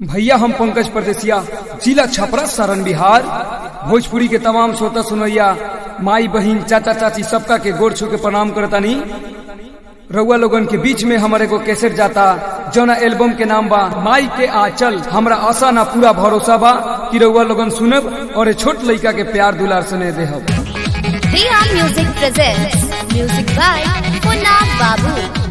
भैया हम पंकज परदेसिया जिला छपरा सारण बिहार भोजपुरी के तमाम श्रोता सुनैया माई बहिन चाचा चाची सबका के गोड़ छू के प्रणाम करतानी रउआ लोगन के बीच में हमारे को कैसेट जाता जौना एल्बम के नाम बा माई के आचल हमरा आशा ना पूरा भरोसा बा कि रउआ लोगन सुनब और ए छोट लइका के प्यार दुलार सुने देहब Riya Music presents music by Punna Babu.